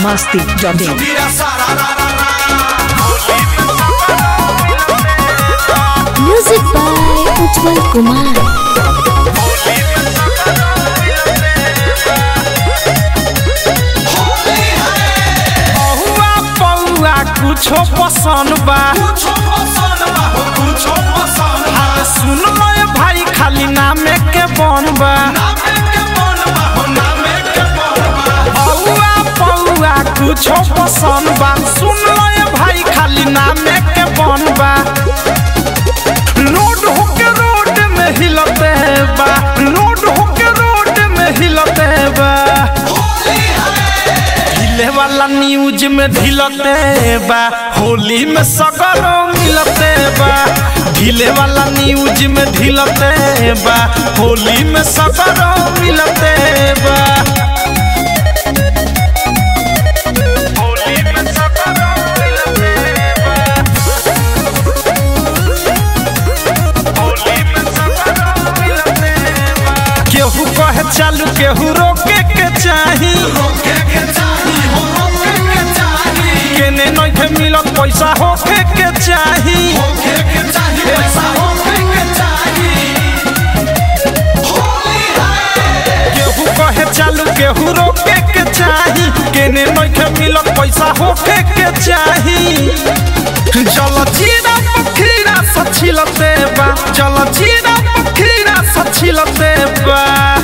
masti.in. Music by Ujjwal Kumar. पहुआ पौआ कुछो पसंद बा हाँ, सुन लो ये भाई खाली नामे के बन बा पौआ पौआ कुछो पसंद बा सुन लो ये भाई खाली नामे के बन बा रोड होके रोड में हिलते बा रोड होके रोड में हिलते बा ढीले वाला न्यूज में ढिलते बा होली में सगरो मिलते बा ढीले वाला न्यूज में ढिलते बा होली में सगरो मिलते बा होली में सगरो मिलते बा होली में सगरो मिलते बा केहू कहे चालू केहू रोके के चाही केने नइखे मिलत पैसा होखे के चाही केहू कहे चालू केहू रोके के चाही केने नइखे मिलत पैसा होखे के चाही जल जीरा पखीरा सचिलते बा जल जीरा पखीरा सचिलते बा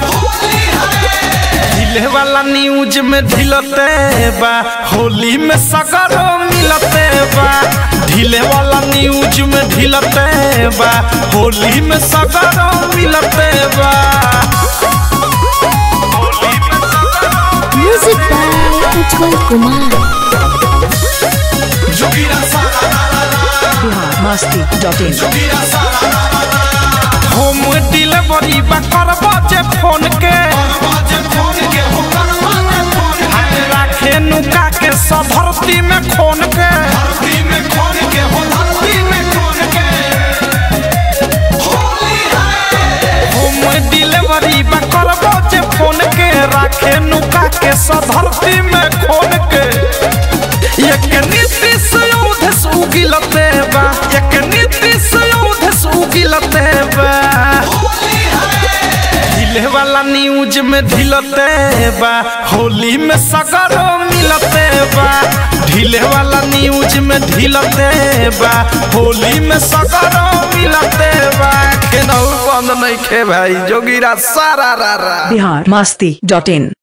ढीले वाला न्यूज में ढिलते बा होली में सगरो मिलते बा ढीले वाला न्यूज में ढिलते बा होली में सगरो मिलते बा Music by Ujjwal Kumar. Bihar masti.in. Home delivery बा करबो जे फोन के हाथ राखे नुका के सधरती में खोन के होम डिलीवरी बा करबो जे फोन के राखे नुका के सधरती में खोन के एक नीतीश यूधस उगिलते बा एक नीतीश यूधस उगिलते बा ढीले वाला न्यूज में ढिलते बा होली में सगरो मिलते बा ढीले वाला न्यूज में ढिलते बा होली में सगरो मिलते बा केनहू बंद नहीं खे भाई जोगिरा सारा रा रा Bihar masti.in.